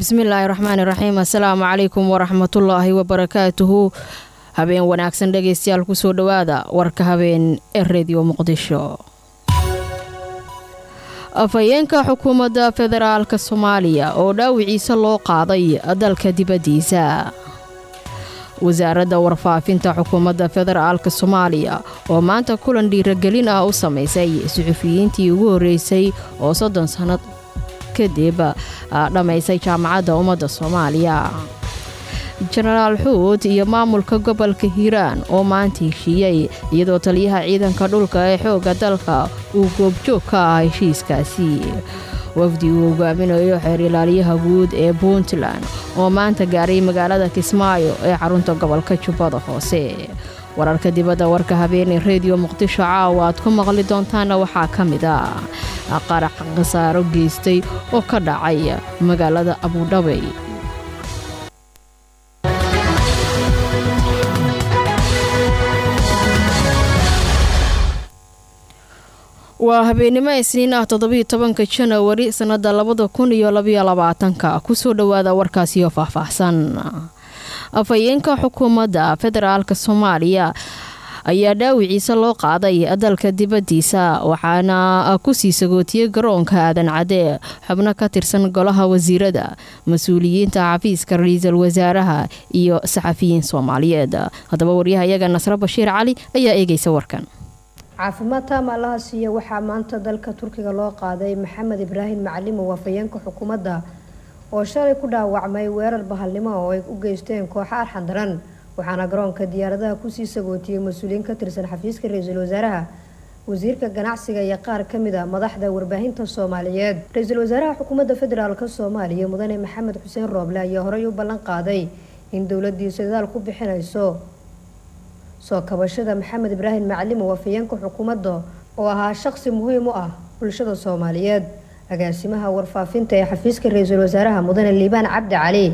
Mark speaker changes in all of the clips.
Speaker 1: bismillaahi raxmaani raxiim assalaamu calaykum waraxmatullaahi wabarakaatuhu habeen wanaagsan dhegaystayaal kusoo dhowaada warka habeen ee rediyo muqdisho afhayeenka xukuumadda federaalka soomaaliya oo dhaawiciisa loo qaaday dalka dibaddiisa wasaaradda warfaafinta xukuumadda federaalka soomaaliya oo maanta kulan dhiiragelin ah u samaysay suxufiyiintii ugu horreysay oo soddon sannad kadib dhammaysay jaamacadda ummadda soomaaliya jenaraal xuud iyo maamulka gobolka hiiraan oo maanta heshiiyey iyadoo taliyaha ciidanka dhulka ee xoogga dalka uu goobjoog ka ah heshiiskaasi wafdi uu hogaaminayo xeer ilaaliyaha guud ee puntland oo maanta gaaray magaalada kismaayo ee xarunta gobolka jubbada hoose wararka dibadda warka habeenee rediyo muqdisho caawa aad ku maqli doontaana waxaa ka mid ah qarax khasaaro geystay oo ka dhacay magaalada abudhabay waa habeennimo isniin ah toddobiyo tobanka janawari sannada labada kun iyo labayo labaatanka kusoo dhowaada warkaasiyo faahfaahsan afhayeenka xukuumadda federaalka soomaaliya ayaa dhaawiciisa loo qaaday dalka dibaddiisa waxaana kusii sagootiyey garoonka aadan cadee xubno ka tirsan golaha wasiirada mas-uuliyiinta xafiiska ra-iisul wasaaraha iyo saxafiyiin soomaaliyeed haddaba waryahayaga nasre bashiir cali ayaa eegaysa warkan
Speaker 2: caafimaad taam allaha siiya waxaa maanta dalka turkiga loo qaaday maxamed ibraahim macalimow afhayeenka xukuumadda oo shalay ku dhaawacmay weerar bahalnimo oo ay u geysteen kooxa arxan daran waxaana garoonka diyaaradaha kusii sagootiyey mas-uuliyiin ka tirsan xafiiska ra-iisul wasaaraha wasiirka ganacsiga iyo qaar kamid a madaxda warbaahinta soomaaliyeed ra-iisul wasaaraha xukuumadda federaalk soomaaliya mudane maxamed xuseen rooble ayaa horey u ballan qaaday in dowladiisu dadaal ku bixinayso soo kabashada maxamed ibraahim macalimow afhayeenka xukuumadda oo ahaa shaqsi muhiim u ah bulshada soomaaliyeed agaasimaha warfaafinta ee xafiiska ra-iisul wasaaraha mudane liibaan cabdi cali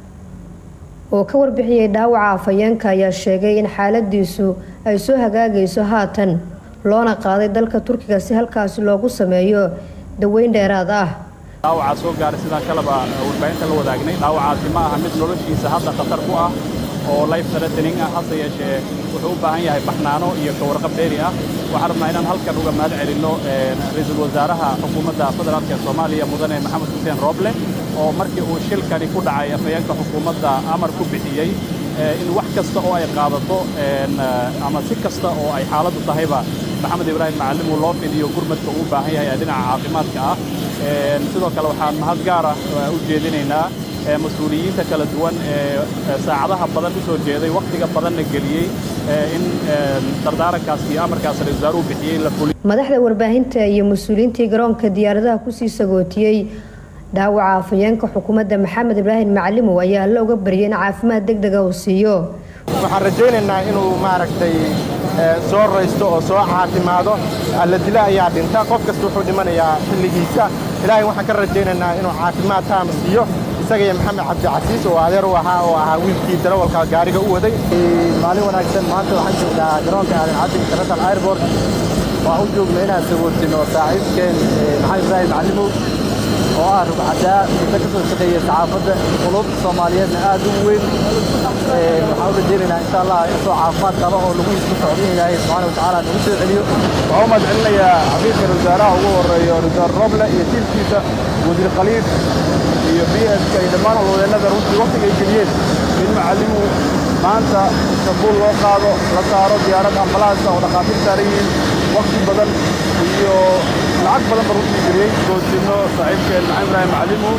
Speaker 2: oo ka warbixiyey dhaawaca afhayeenka ayaa sheegay in xaaladiisu ay soo hagaagayso haatan loona qaaday dalka turkiga si halkaasi loogu sameeyo daweyn dheeraad ah
Speaker 3: dhaawacaa soo gaaray sidaan kaleba warbaahinta la wadaagnay dhaawacaasi ma aha mid noloshiisa hadda khatar ku ah oo life threatening ah hase yeeshee wuxuu u baahan yahay baxnaano iyo ka warqab dheeri ah waxaan rabnaa inaan halkan uga mahad celinno ra-iisul wasaaraha xukuumadda federaalk ee soomaaliya mudane maxamed xuseen rooble oo markii uu shilkani ku dhacay afhayeenka xukuumadda amar ku bixiyey in wax kasta oo ay qaadato ama si kasta oo ay xaaladdu tahayba maxamed ibraahim macallim uu loo fidiyo gurmadka uu u baahan yahay ee dhinaca caafimaadka ah sidoo kale waxaan mahad gaara u jeedinaynaa mas-uuliyiinta kala duwan ee saacadaha badan u soo jeeday wakhtiga badanna geliyey in dardaarankaas iyo amarkaas ra-isul wasaaruhu bixiyey la fuliyo
Speaker 2: madaxda warbaahinta iyo mas-uuliyiintii garoonka diyaaradaha kusii sagootiyey dhaawaca afhayeenka xukuumadda maxamed ibraahim macalimow ayaa alla uga baryay in caafimaad deg dega uu siiyo
Speaker 4: waxaan rajaynaynaa inuu maaragtay soo raysto oo soo caafimaado alla dila ayaa dhinta qof kasta wuxuu dhimanayaa xilligiisa ilaahay waxaan ka rajaynaynaa inuu caafimaad taam siiyo isaga iyo maxamed cabdicasiis oo adeer u ahaa oo ahaa wiilkii darawalka gaariga u waday
Speaker 5: maalin wanaagsan maanta waxaan joognaa garoonka aadan cabdi international airport waxaan u joogna inaan sagootino saaxiibkeen maxamed ibraahim macalimow oo ah rugcadaa muddo ka soo shaqeeya saxaafadda qulubta soomaaliyeedna aad u weyn waxaan u rajaynaynaa insha allah isoo caafimaad qaba oo lagu isku socdo in ilaahay subxaana watacaala nagu soo celiyo
Speaker 4: waxaan u mahad celinayaa xafiiska ra-isul wasaaraha ugu horeeyo ra-isul roble iyo tiilkiisa wasiir khaliid iyo b s iyo dhammaan howlwadeennada runtii wakhtiga ay geliyeen in macallimu maanta istanbuul loo qaado la saaro diyaarad ambalaasa oo dhakhaatiir saaran yihiin wakhti badan iyo lacag badan ba runtii geliyey goosino saaxiibkeen maxamed ibraahim macallimu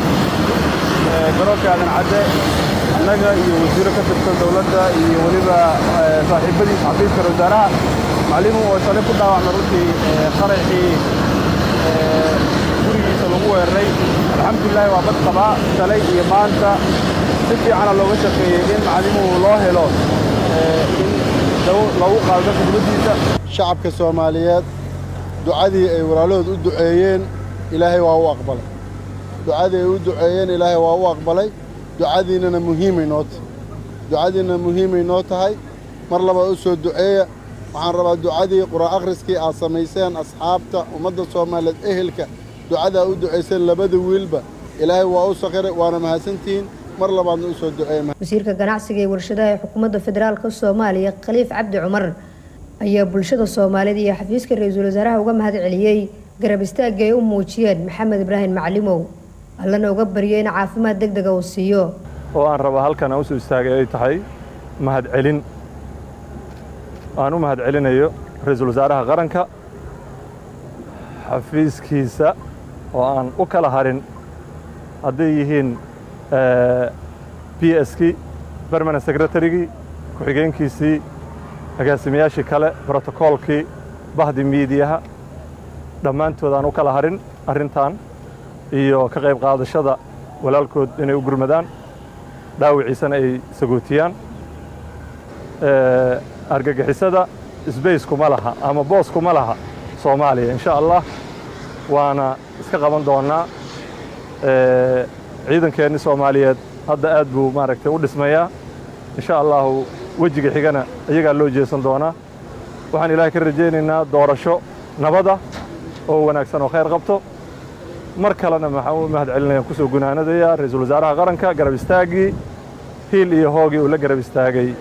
Speaker 4: garoonka aadan cadde annaga iyo wasiiro ka tirsan dowladda iyo weliba saaxiibadiisa xafiiska ra wasaaraha macallimu oo shalay ku dhaawacmay runtii qaraxii gurigiisa lagu weeraray alxamdulilahi waa bad qabaa shalay iyo maanta si fiicana looga shaqeeyey in macallimuhu loo helo in loogu qaado dadka dibaddiisa
Speaker 6: shacabka soomaaliyeed ducadii ay walaalahood u duceeyeen ilaahay waa u aqbalay ducadii ay u duceeyeen ilaahay waa u aqbalay ducadiinnana muhiimay noo tahay ducadiinnana muhiimay noo tahay mar labaad u soo duceeya waxaan rabaa ducadii qur'aan akhriskii aad samayseen asxaabta ummadda soomaaliyeed ehelka ducadaa u ducayseen labada wiilba ilaahay waa u sakhiray waana mahadsantihiin mar labaadna u soo duceeya
Speaker 2: wasiirka ganacsiga ee warshadaha ee xukuumadda federaalka soomaaliya khaliif cabdi cumar ayaa bulshada soomaaliyeed iyo xafiiska ra-iisul wasaaraha uga mahad celiyey garab istaagga ay u muujiyeen maxamed ibraahim macalimow allana uga baryay in caafimaad deg dega uu siiyo
Speaker 7: oo aan raba halkan aan u soo istaagay ay tahay mahad celin aan u mahad celinayo ra-iisul wasaaraha qaranka xafiiskiisa oo aan u kala harin hadday yihiin b skii bermanent secretarygii ku-xigeenkiisii agaasimayaashii kale brotokoolkii bahdi miidiyaha dhammaantood aan u kala harin arrintan iyo ka qayb qaadashada walaalkood inay u gurmadaan dhaawiciisana ay sagootiyaan argagixisada sbace kuma laha ama boos kuma laha soomaaliya insha allah waana iska qaban doonnaa ciidankeenni soomaaliyeed hadda aad buu maaragtay u dhismayaa insha allahu wejiga xigana iyagaa loo jeesan doonaa waxaan ilaahay ka rajaynaynaa doorasho nabada oo wanaagsan oo khayr qabto mar kalena maxaan u mahad celinayaan kusoo gunaanadaya ra-iisul wasaaraha qaranka garab istaaggii hiil iyo hoogii uu la garab istaagay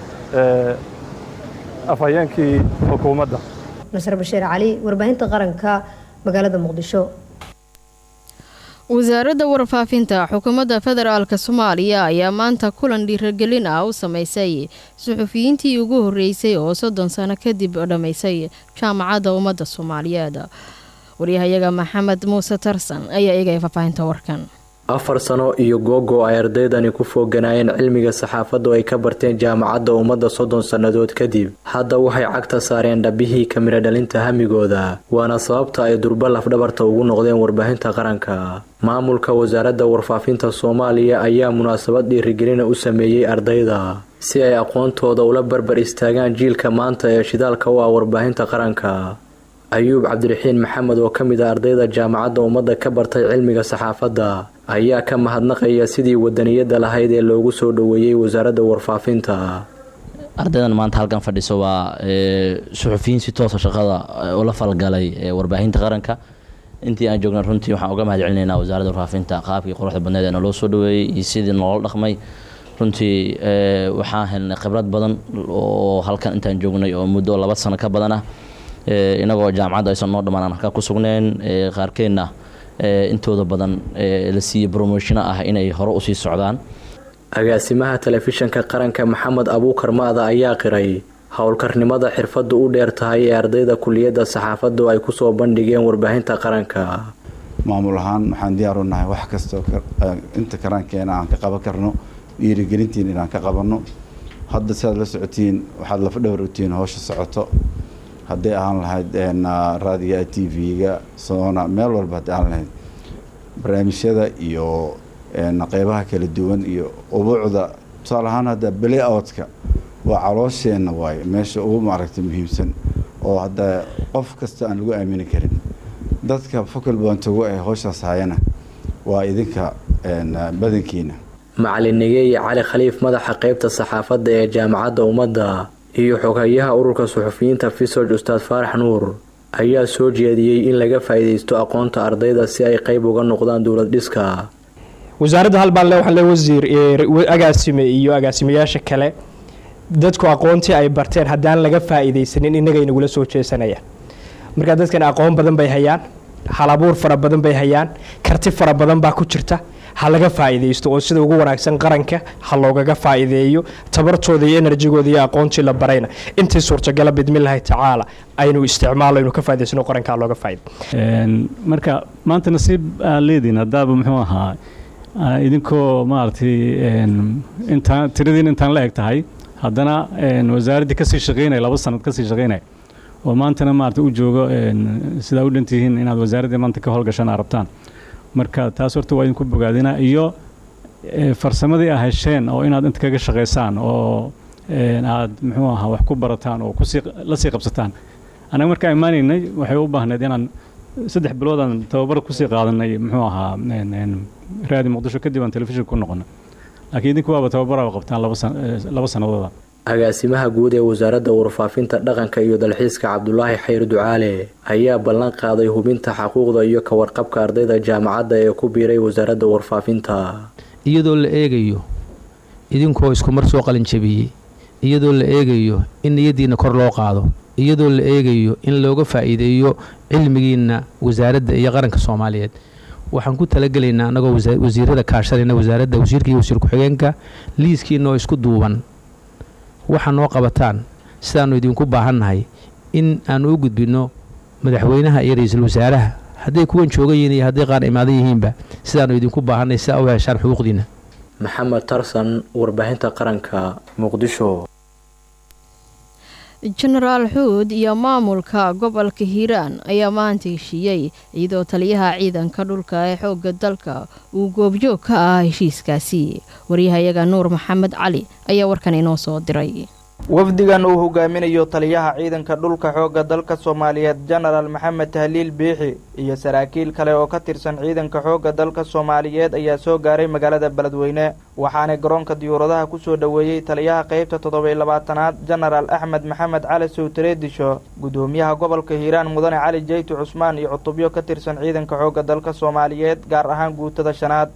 Speaker 7: afhayeenkii xukuumadda
Speaker 2: nasar bashiir cali warbaahinta qaranka magaalada muqdisho
Speaker 1: wasaaradda warfaafinta xukuumadda federaalka soomaaliya ayaa maanta kulan dhiiragelin ah u sameysay suxufiyiintii ugu horreysay oo soddon sano kadib dhammaysay jaamacadda ummadda soomaaliyeed waryahayaga maxamed muuse tarsan ayaa eegaya faahfaahinta warkan
Speaker 8: afar sano iyo googo ay ardaydani ku fooganaayeen cilmiga saxaafaddu ay ka barteen jaamacadda ummadda soddon sannadood kadib hadda waxay cagta saareen dhabihii kamira dhalinta hamigooda waana sababta ay durba lafdhabarta ugu noqdeen warbaahinta qaranka maamulka wasaaradda warfaafinta soomaaliya ayaa munaasabad dhiirigelina u sameeyey ardayda si ay aqoontooda ula barbar istaagaan jiilka maanta ee shidaalka u ah warbaahinta qaranka ayuub cabdiraxiin maxamed oo ka mid ah ardayda jaamacadda ummadda ka bartay cilmiga saxaafadda ayaa ka mahadnaqaya sidii wadaniyadda lahayd ee loogu soo dhoweeyey wasaaradda warfaafinta
Speaker 9: ardaydan maanta halkan fadhiso waa suxufiyiin si toosa shaqada ula falgalay warbaahinta qaranka intii aan joogna runtii waxaan uga mahad celinaynaa wasaaradda warfaafinta qaabkii quruxda badneed ee naloo soo dhoweeyey iyo sidii nolola dhaqmay runtii waxaan helnay khibrad badan oo halkan intaan joognay oo muddo laba sano ka badan ah inagoo jaamacadda aysan noo dhammaan aan halkaa ku sugneen qaarkeenna intooda badan la siiyey bromoshino ah inay hore usii socdaan
Speaker 8: agaasimaha telefishanka qaranka maxamed abuukar maada ayaa qiray howlkarnimada xirfaddu u dheer tahay ee ardayda kuliyadda saxaafaddu ay kusoo bandhigeen warbaahinta qaranka
Speaker 10: maamul ahaan waxaan diyaar u nahay wax kastoo inta karankeena aan ka qaban karno dhiirigelintiin inaan ka qabanno hadda siaad la socotiin waxaad lafadhowr utiin howsha socoto hadday ahaan lahayd raadiga t v-ga soona meel walba hadday ahaan lahayd barnaamijyada iyo qeybaha kala duwan iyo ubuucda tusaale ahaan hadda bele outka waa caloosheenna waaye meesha ugu maaragtay muhiimsan oo hadda qof kasta aan lagu aamini karin dadka focal boontogo ee howshaas hayana waa idinka badankiina
Speaker 8: macalin nigeeye cali khaliif madaxa qeybta saxaafadda ee jaamacadda ummadda iyo xogayaha ururka suxufiyiinta fisoj ustaad faarax nuur ayaa soo jeediyey in laga faa'iidaysto aqoonta ardayda si ay qayb uga noqdaan dowlad dhiska
Speaker 11: wasaaradda halbaan le waxaan le wasiir agaasime iyo agaasimayaasha kale dadku aqoontii ay barteen haddaan laga faa'iidaysanin innagay nagula soo jeesanayaan markaa dadkan aqoon badan bay hayaan halabuur fara badan bay hayaan karti fara badan baa ku jirta ha laga faa'iidaysto oo sida ugu wanaagsan qaranka ha loogaga faa'iideeyo tabartooda iyo enerjigooda iyo aqoontii la barayna intii suurtagala bidmillahi tacaala aynu isticmaalo aynu ka faa'idaysano qaranka looga faa'iido
Speaker 12: marka maanta nasiib aa leediin haddaaba muxuu ahaa idinkoo maaragtay intaan tiradiin intaan la eg tahay haddana wasaaraddii kasii shaqeynaya laba sanad kasii shaqeynaya oo maantana maarata u joogo sidaa u dhantihiin inaad wasaaraddii maanta ka howlgashaan aa rabtaan marka taas horta waa idinku bogaadina iyo farsamadii a hesheen oo inaad inta kaga shaqaysaan oo aad muxuu ahaa wax ku barataan oo kusii la sii qabsataan annaga markaa imaanaynay waxay u baahneed inaan saddex biloodaan tababar kusii qaadanay muxuu ahaa raadi muqdisho kadib aan telefishinka ku noqono laakiin idinku waaba tababara qabtaan laba sanadooda
Speaker 8: agaasimaha guud ee wasaaradda warfaafinta dhaqanka iyo dalxiiska cabdulaahi xayr ducaale ayaa ballan qaaday hubinta xaquuqda iyo ka warqabka ardayda jaamacadda ee ku biiray wasaaradda warfaafinta
Speaker 13: iyadoo la eegayo idinkoo iskumar soo qalinjabiyey iyadoo la eegayo in niyadiinna kor loo qaado iyadoo la eegayo in looga faa'iideeyo cilmigiinna wasaaradda iyo qaranka soomaaliyeed waxaan ku talagelaynaa annagoo wasiirada kaashanayna wasaaradda wasiirka iyo wasiir ku-xigeenka liiskiina oo isku duuban waxaa noo qabataan sidaannu idinku baahannahay in aannu u gudbinno madaxweynaha iyo ra-iisul wasaaraha hadday kuwan joogan yihiin iyo hadday qaar imaadan yihiinba sidaannu idinku baahannahay sidaa u heshaan xuquuqdiinna
Speaker 8: maxamed tarsan warbaahinta qaranka muqdisho
Speaker 1: jenaraal xuud iyo maamulka gobolka hiiraan ayaa maanta heshiiyey iyadoo taliyaha ciidanka dhulka ee xoogga dalka uu goobjoog ka ah heshiiskaasi waryahayaga nuur maxamed cali ayaa warkan inoo soo diray
Speaker 14: wafdigan uu hogaaminayo taliyaha ciidanka dhulka xoogga dalka soomaaliyeed jenaraal maxamed tahliil biixi iyo saraakiil kale oo ka tirsan ciidanka xoogga dalka soomaaliyeed ayaa soo gaaray magaalada beledweyne waxaana garoonka diyuuradaha kusoo dhoweeyey taliyaha qaybta toddobiy labaatanaad jenaraal axmed maxamed cali sowtareedisho gudoomiyaha gobolka hiiraan mudane cali jeytu cusmaan iyo cutubyo ka tirsan ciidanka xoogga dalka soomaaliyeed gaar ahaan guutada shanaad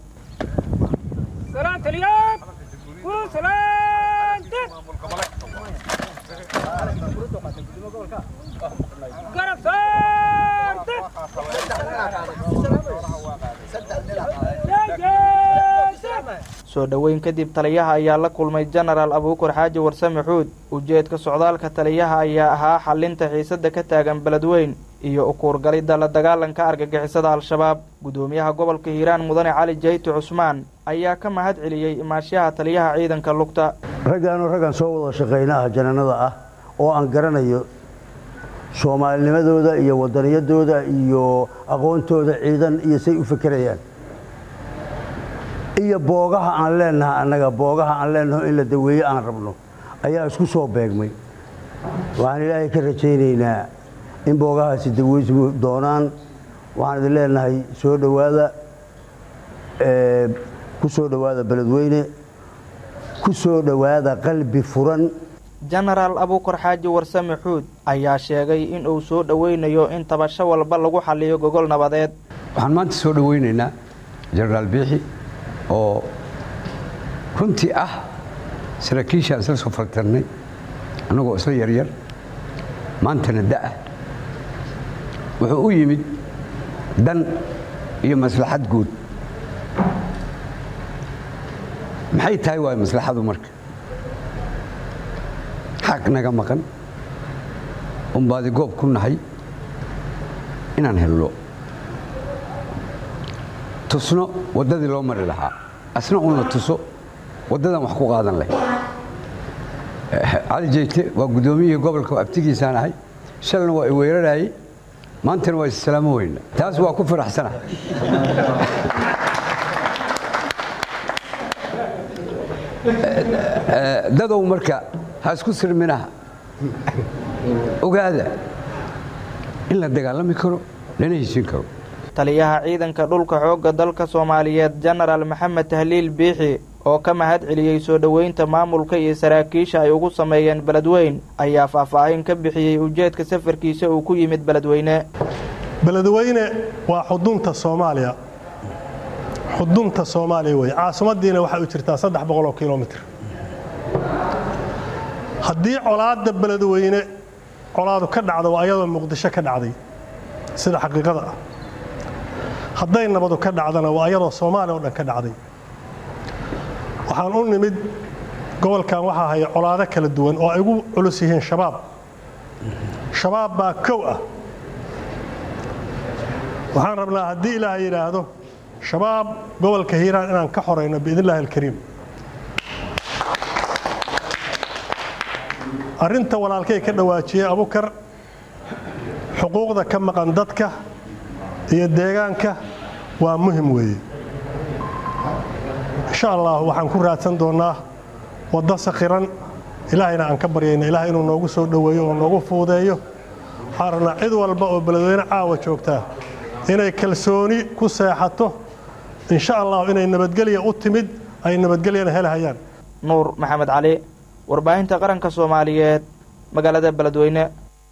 Speaker 14: soo dhoweyn kadib taliyaha ayaa la kulmay jenaraal abuukar xaaji warsame xuud ujeedka socdaalka taliyaha ayaa ahaa xalinta xiisada ka taagan beledweyn iyo ukuurgalidda la dagaalanka argagixisada al-shabaab gudoomiyaha gobolka hiiraan mudane cali jeytu cusmaan ayaa ka mahad celiyey imaashaha taliyaha ciidanka lugta
Speaker 15: raggaanoo raggan soo wada shaqayna ah jananada ah oo aan garanayo soomaalinimadooda iyo wadaniyadooda iyo aqoontooda ciidan iyo say u fekerayaan iyo boogaha aan leenaha annaga boogaha aan leenaho in la daweeye aan rabno ayaa isku soo beegmay waxaan ilaahay ka rajaynaynaa in boogahaasi daweysmu doonaan waxaan idin leenahay soo dhowaada ku soo dhowaada beledweyne ku soo dhowaada qalbi furan
Speaker 14: jenaraal abuukar xaaji warsame xuud ayaa sheegay in uu soo dhoweynayo in tabasho walba lagu xaliyo gogol nabadeed
Speaker 16: waxaan maanta soo dhoweynaynaa jenaraal biixi oo runtii ah saraakiishaan isla soo fartarnay annagoo isla yaryar maantana da'ah wuxuu u yimid dan iyo maslaxad guud maxay tahay waay maslaxadu marka xaq naga maqan unbaadi goob ku nahay inaan hello tusno waddadii loo mari lahaa asna uuna tuso waddadan wax ku qaadan lahay cali jeyte waa guddoomiyihii gobolka abtigiisaan ahay shalna waa i weerarayey maantana waa issalaamo weyna taas waa ku faraxsana dadow marka ha isku sirminaha ogaada in la dagaalami karo lana heshin karo
Speaker 14: taliyaha ciidanka dhulka xoogga dalka soomaaliyeed jenaraal maxamed tahliil biixi oo ka mahad celiyey soo dhoweynta maamulka iyo saraakiisha ay ugu sameeyeen beledweyn ayaa faahfaahin ka bixiyey ujeedka safarkiisa uu ku yimid beledweyne
Speaker 17: beledweyne waa xudunta soomaaliya xudunta soomaaliya wey caasimaddiina waxay u jirtaa saddex boqoloo kilomitr haddii colaadda beledweyne colaadu ka dhacdo waa ayadoo muqdisho ka dhacday sida xaqiiqada ah hadday nabadu ka dhacdana waa ayadoo soomaaliya oo dhan ka dhacday waxaan u nimid gobolkan waxaa haya colaado kala duwan oo ay ugu culus yihiin shabaab shabaab baa kow ah waxaan rabnaa haddii ilaahay yidhaahdo shabaab gobolka hiiraan inaan ka xorayno biidn illaahi alkariim arrinta walaalkay ka dhawaajiyey abukar xuquuqda ka maqan dadka iyo deegaanka waa muhim weeye insha allah waxaan ku raadsan doonnaa waddo sakhiran ilaahayna aan ka baryayna ilahay inuu noogu soo dhoweeyo oo noogu fuudeeyo waxaan rabnaa cid walba oo beledweyne caawa joogtaa inay kalsooni ku seexato insha allah inay nabadgelya u timid ay nabadgelyana helahayaan
Speaker 14: nuur maxamed cali warbaahinta qaranka soomaaliyeed magaalada beledweyne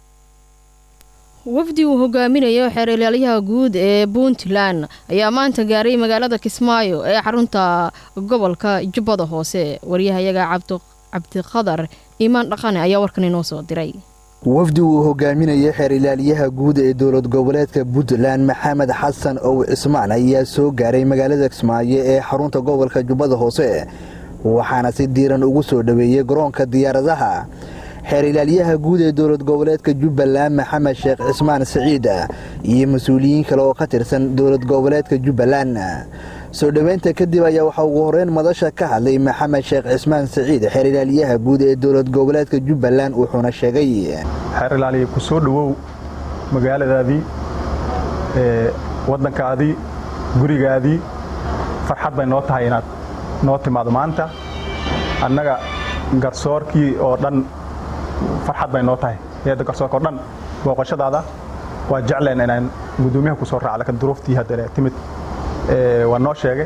Speaker 1: wafdi uu hogaaminayo xeer ilaalyaha guud ee puntland ayaa maanta gaaray magaalada kismaayo ee xarunta gobolka jubbada hoose waryahayaga cabdiqadar iimaan dhaqane ayaa warkan inoo soo diray
Speaker 18: wafdi uu hogaaminaya xeer ilaaliyaha guud ee dowlad goboleedka puntland maxamed xasan ow cismaan ayaa soo gaaray magaalada kismaayo ee xarunta gobolka jubbada hoose waxaana si diiran ugu soo dhoweeyey garoonka diyaaradaha xeer ilaalyaha guud ee dowlad goboleedka jubbaland maxamed sheekh cismaan siciid iyo mas-uuliyiin kale oo ka tirsan dowlad goboleedka jubbaland soo dhoweynta kadib ayaa waxaa ugu horeyn madasha ka hadlay maxamed sheekh cismaan siciid xeer ilaalyaha guud ee dowlad goboleedka jubbaland wuxuuna sheegay
Speaker 3: xeer ilaaliya ku soo dhowow magaaladaadii waddankaadii gurigaadii farxad bay noo tahay inaad noo timaado maanta annaga garsoorkii oo dhan farxad bay noo tahay hay-adda garsoorka oo dhan booqashadaada waa jecleen inaan gudoomiyaha ku soo raacda ka duruuftii haddana timid waa noo sheegay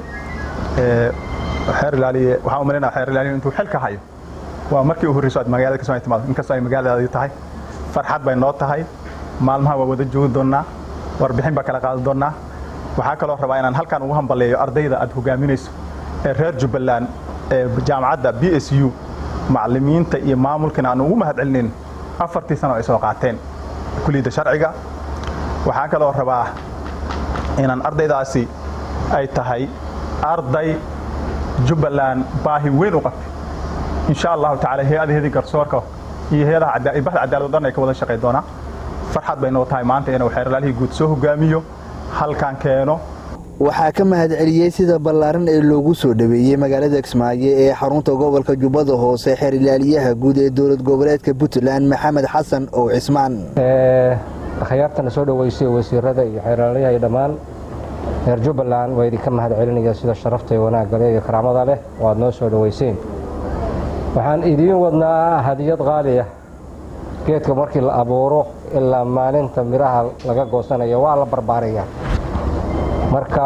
Speaker 3: xeer ilaaliye waxaan u malaynayaa xeer ilaaliye intuu xilka hayo waa markii u horreyso aad magaalada kasoo timaado inkastoo ay magaaladaadii tahay farxad bay noo tahay maalmaha waa wada joogi doonnaa warbixin baa kala qaadi doonnaa waxaa kaloo rabaa inaan halkan ugu hambaleeyo ardayda aad hogaaminayso ee reer jubbaland ee jaamacadda b s u macallimiinta iyo maamulkana aan ugu mahad celinayn afartii sano ay soo qaateen kuliyadda sharciga waxaa kaloo rabaa inaan ardaydaasi ay tahay arday jubbaland baahi weyn u qabtay insha allahu tacala hay-adaheedii garsoorka iyo hay-adaha bahda cadaalad o dhan ay ka wada shaqay doonaa farxad bay noo tahay maanta inuu xeerlaalihii guud soo hogaamiyo halkan keeno
Speaker 18: waxaa ka mahad celiyey sida ballaaran ee loogu soo dhoweeyey magaalada kismaayo ee xarunta gobolka jubbada hoose xeer ilaaliyaha guud ee dowlad goboleedka puntland maxamed xasan ow cismaan
Speaker 19: akhyaartana soo dhoweysay wasiirada iyo xeeraalyaha iyo dhammaan reer jubbaland waa idinka mahad celinaya sida sharafta iyo wanaagga leh iyo karaamada leh oo aad noo soo dhoweyseen waxaan idiin wadnaa hadiyad qaali ah geedka markii la abuuro ilaa maalinta midhaha laga goosanayo waa la barbaarayaa marka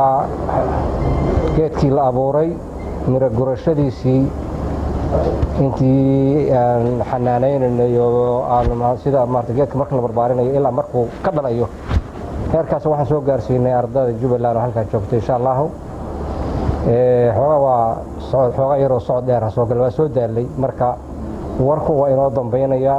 Speaker 19: geedkii la abuuray miro gurashadiisii intii aan xanaanaynayno oo sida maarata geedka marka la barbaarinayo ilaa markuu ka dhalayo heerkaas waxaan soo gaarsiinay ardada jubbaland oo halkan joogta insha allahu xoogaa waa socod xoogaa yaroo socod dheer ha soo gal waa soo daalay marka warku waa inoo dambaynayaa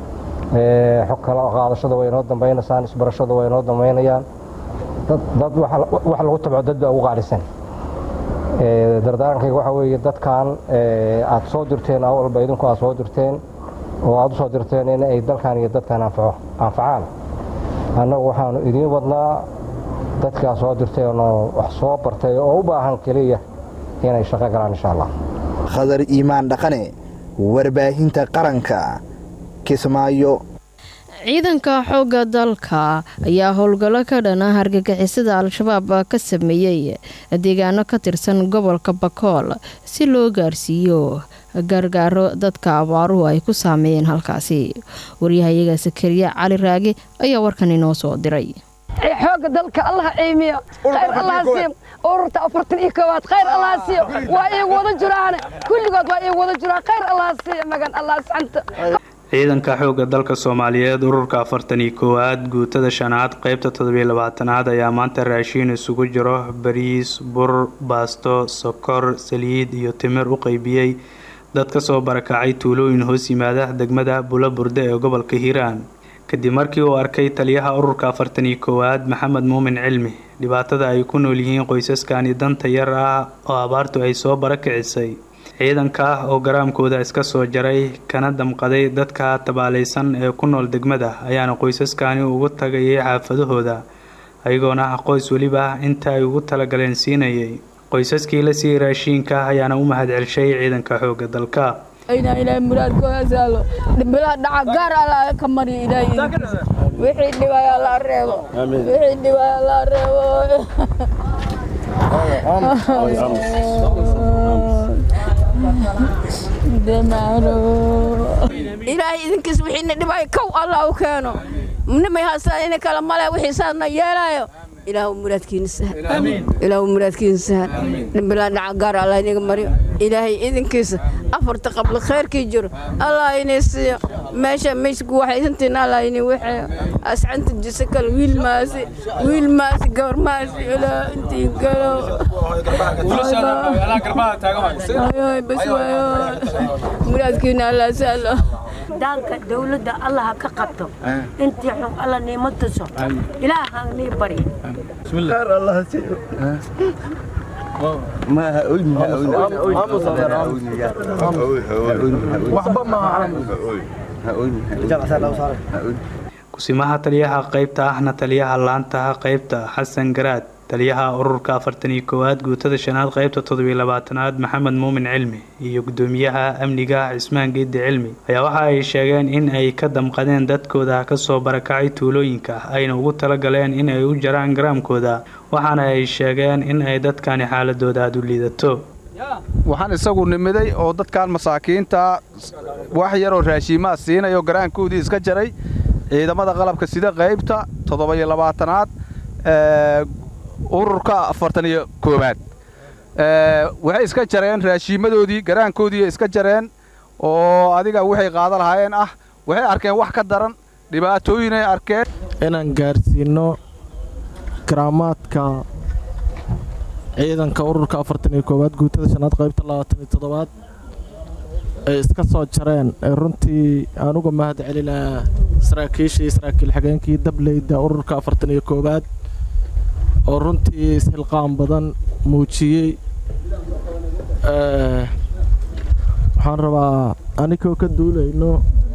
Speaker 19: xog kala qaadashada waa inoo dambaynaysaan isbarashada waa inoo dambaynayaan dad wax lagu tabco dad baa ugu qaalisan dardaarankayga waxaa weeye dadkan aad soo dirteen awalba idinku aad soo dirteen oo aad u soo dirteen in ay dalkan iyo dadkan anfacaan annagu waxaanu idiin wadnaa dadkaa soo dirteenoo wax soo bartay oo u baahan keliya inay shaqo galaan insha allah
Speaker 18: khadar iimaan dhaqane warbaahinta qaranka kismaayo
Speaker 1: ciidanka xoogga dalka ayaa howlgallo ka dhana hargagixisada al-shabaab ka sameeyey deegaano ka tirsan gobolka bakool si loo gaarsiiyo gargaaro dadka abaaruhu ay ku saameeyeen halkaasi waryahayaga sakariya cali raage ayaa warkan inoo soo diray
Speaker 20: xooga dalka allah ciimiyo khayr allah siiyo ururta afartan iyo koowaad khayr allah siiyo waa iigu wada jiraane kulligood waa iigu wada jiraan khayr allah siiyo magan allah saxanta
Speaker 21: ciidanka xoogga dalka soomaaliyeed ururka afartan iyo koowaad guutada shanaad qeybta toddobiyo labaatanaad ayaa maanta raashiin isugu jiro bariis bur baasto sokor saliid iyo timir u qeybiyey dad ka soo barakacay tuulooyin hoos yimaada degmada bula burde ee gobolka hiiraan kadib markii uu arkay taliyaha ururka afartan iyo koowaad maxamed muumin cilmi dhibaatada ay ku nool yihiin qoysaskani danta yar ah oo abaartu ay soo barakicisay ciidanka ah oo garaamkooda iska soo jaray kana damqaday dadka tabaalaysan ee ku nool degmada ayaana qoysaskani ugu tagayay xaafadahooda ayagoona ah qoys weliba inta ay ugu talagaleen siinayay qoysaskii la siiyey raashiinka ayaana u mahad celshay ciidanka xoogga dalka
Speaker 22: ilaahay muraadkooda saalo dhiblaha dhaca gaar alla ka mariyo ilaahay wixii dhibaya la reebo wixii dhibaya la reebo ilaahay idinkiis wixiina dhibaya kow allah u keeno nimay haastaan ina kale male wixii saasna yeelayo ilaahu muraadkiina sahal ilaahu muraadkiina sahal dhimbilaa dhaca gaar allah inaga mariyo ilaahay idinkiisa afarta qabla khayrkii jiro allah inay siiyo meesha meesha ku waxaysantiin allah inay waxeeyo ascanta jisa kale wiil maasi wiil maasi gabar maasi ilaa intii galo ayoy bas waayo muraadkiina allah sahlo
Speaker 4: daanka dawladda allah ha ka qabto intii xun alla niimo tuso ilaahan nii baryo
Speaker 5: خير الله يسير ما هقولني وحبا ما
Speaker 21: kusimaha taliyaha qaybta ahna taliyaha laantaha qaybta xasan garaad taliyaha ururka afartan iyo koowaad guutada shanaad qaybta toddobiyo labaatanaad maxamed muumin cilmi iyo gudoomiyaha amniga cismaan geedi cilmi ayaa waxa ay sheegeen in ay ka damqadeen dadkooda kasoo barakacay tuulooyinka ayna ugu talagaleen in ay u jaraan garaamkooda waxaana ay sheegeen in ay dadkani xaaladooda aada u liidato
Speaker 23: waxaan isagu nimiday oo dadkan masaakiinta wax yaroo raashiimaa siinayo garaankoodii iska jaray ciidamada qalabka sida qaybta toddoba-iyo labaatanaad ururka afartan iyo koowaad waxay iska jareen raashiimadoodii garaankoodii iska jareen oo adiga waxay qaada lahaayeen ah waxay arkeen wax ka daran dhibaatooyinay arkeen
Speaker 5: inaan gaarsiino karaamaadka ciidanka ururka afartan iyo koowaad guutada shanaad qaybta labaatan iyo toddobaad ay iska soo jareen ee runtii aan uga mahad celinaa saraakiisha iyo saraakiil xigeenkii dableyda ururka afartan iyo koowaad oo runtii ishilqaan badan muujiyey waxaan rabaa anigoo ka duulayno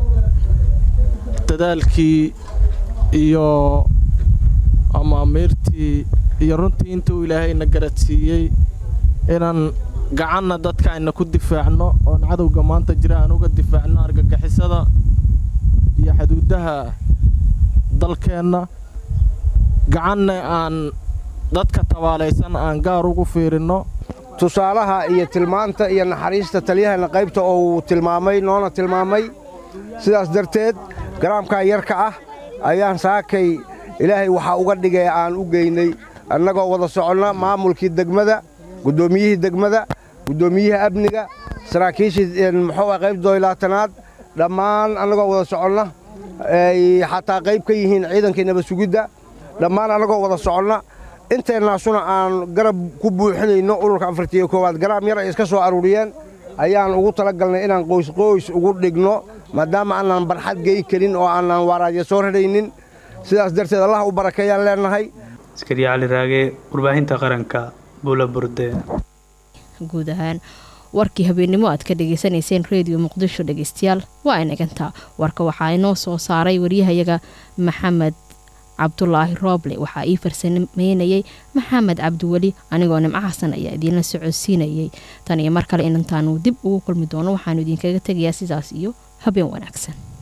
Speaker 5: dadaalkii iyo amaamiirtii iyo runtii intuu ilaahayna garadsiiyey inaan gacanna dadka ayna ku difaacno oon cadowga maanta jira aan uga difaacno argagixisada iyo xuduudaha dalkeenna gacanna aan dadka tabaalaysan aan gaar ugu fiirinno
Speaker 24: tusaalaha iyo tilmaanta iyo naxariista taliyahana qaybta oo uu tilmaamay noona tilmaamay sidaas darteed garaamkaa yarka ah ayaan saakay ilaahay waxaa uga dhigay aan u geynay annagoo wada soconna maamulkii degmada guddoomiyihii degmada guddoomiyihii amniga saraakiishii muxuu ah qayb doylaatanaad dhammaan annagoo wada soconna ay xataa qayb ka yihiin ciidankii nabad sugidda dhammaan annagoo wada soconna inteennaasuna aan garab ku buuxinayno ururka afartiyo koowaad garaam yar ay iska soo aruuriyeen ayaan ugu talagalnay inaan qoysqoys ugu dhigno maadaama aanaan barxad gey karin oo aanaan waaraadya soo radhaynin sidaas darteed allah u barakeeyaan leennahay
Speaker 21: askari cali raage warbaahinta qaranka bula burde
Speaker 1: guud ahaan warkii habeennimo aad ka dhagaysanayseen reediyo muqdisho dhegeystayaal waa inagantaa warka waxaa inoo soo saaray waryahayaga maxamed cabdulaahi rooble waxaa ii farsameynayay maxamed cabdiweli anigoo nimco xasan ayaa idiinla socodsiinayay tan iyo mar kale inantaanu dib ugu kulmi doono waxaanu idinkaga tegayaa sidaas iyo habeen wanaagsan